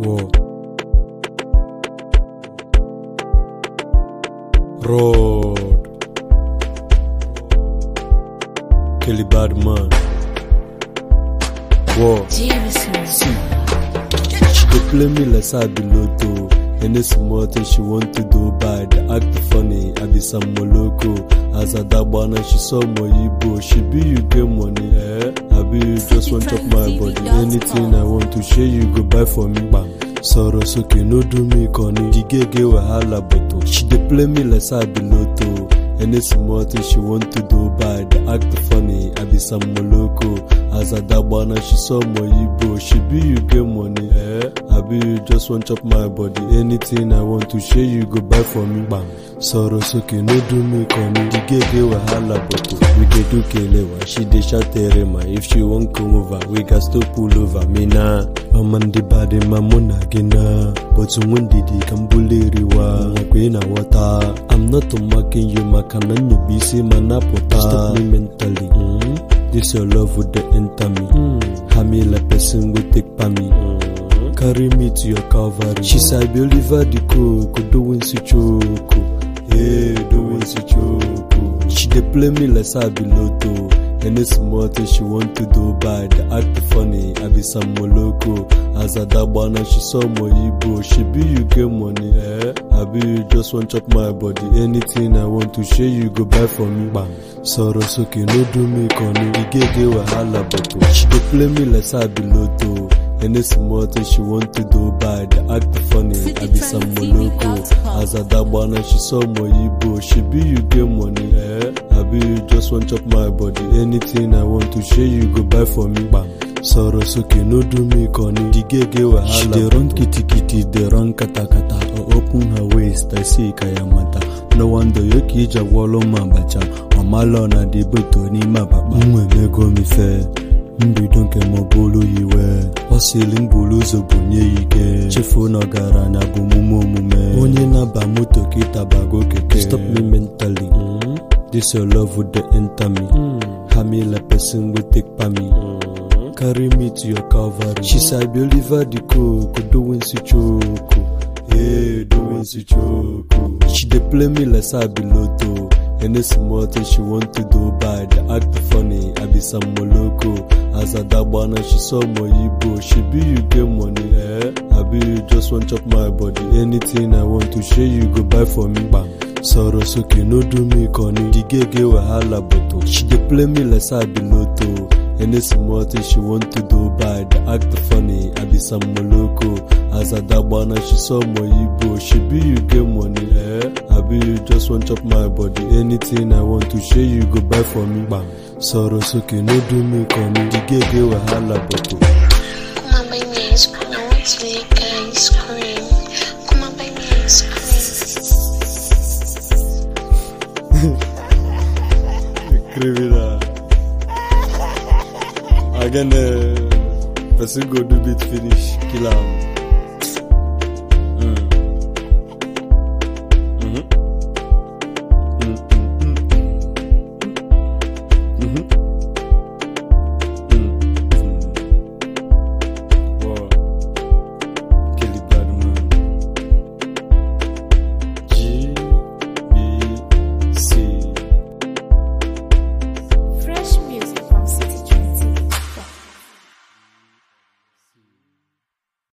Whoa. Road. Kelly Badman. Whoa. Jameson. She dey play me like say I be lotto. Any small thing she want to do bad, act funny. I be some moloko. As a dagbana, she saw my Igbo. She be you get money, eh? I be you just want chop my body. Anything I want to share, you go buy for me, bam. Sọ̀rọ̀ sókè no do me kọ́ni. The gege wahala bọ̀tọ̀. She dey play me like say I be lotto. Any small thing she want to do bad, act funny. I be some moloko. As a dagbana, she saw my Igbo. She be you get money, eh? I be you just want chop my body. Anything I want to share, you go buy for me, bam. Sọ̀rọ̀ sókè no do me kọ́ni. The gege wahala bọ̀tọ̀. We dey do kelewa, she dey shout terema. If she wan come over, we gats to pull over. Me na ọma ndị bade ma mụ na gị na but nwe ndidi ka m buliriwa nakwa ị na-aghọta I'm not mocking you maka na nyobe isi ma napụta Stop me mentally mm? This your love would dey enter me mm. Hami like person wey take pa me mm. Carry me to your calvary She say I be Oliver the Coco doing Sichoko Hey, doing Sichoko She dey play me like say I be Lotto Any small thing she want to do bad, act funny. I be some moloko. As a dagbana, she saw my Igbo. She be you get money, eh? I be you just want chop my body. Anything I want to share, you go buy for me, bam. Sọ̀rọ̀ sókè no do me kọ́ni. Igege wahala bọ̀tọ̀. She dey play me like say I be lotto. Any small thing she want to do bad, act funny. I be some moloko. As a dagbana, she saw my Igbo. She be you get money, eh? I be you just want chop my body. Anything I want to share, you go buy for me, bam. Sọ̀rọ̀ sókè no do me kọ́ni. The gege wahala. She dey run kitikiti, dey run katakata. I open her waist, I see kayamata. No wonder yoke ija gwọlụ m abacha. Ọmalọ na dị beto n'ime akpakpa. M emego m ife. mbido nke ma ọ bụrụ yiwe ọ sịrị m buru ụzọ bunye ya ike chefuo na ọgaranya bụ omume omume onye na-aba moto ka ịtabago keke stop me mentally mm? this your love would dey enter me mm. hami like person wey take pa me mm. carry me to your calvary she say I be Oliver the Coco doing sichoko hey doing sichoko she dey play me like say I be lotto Any small thing she want to do bad, act funny. I be some moloko. As a dagbana, she saw my Igbo. She be you get money, eh? I be you just want chop my body. Anything I want to share, you go buy for me, bam. Sọ̀rọ̀ sókè no do me kọ́ni. The gege wahala bọ̀tọ̀. She dey play me like say I be lotto. Any small thing she want to do bad, act funny. I be some moloko. As a dagbana, she saw my Igbo. She be you get money, eh? I be you just want chop my body. Anything I want to share, you go buy for me, bam. Sọ̀rọ̀ sókè no do me kọ́ni. The gege wahala bọ̀tọ̀. Come on, buy me ice cream. I want to lick ice cream. Come on, buy me ice cream. Criminal. Again, uh, person go do bit finish, kill am.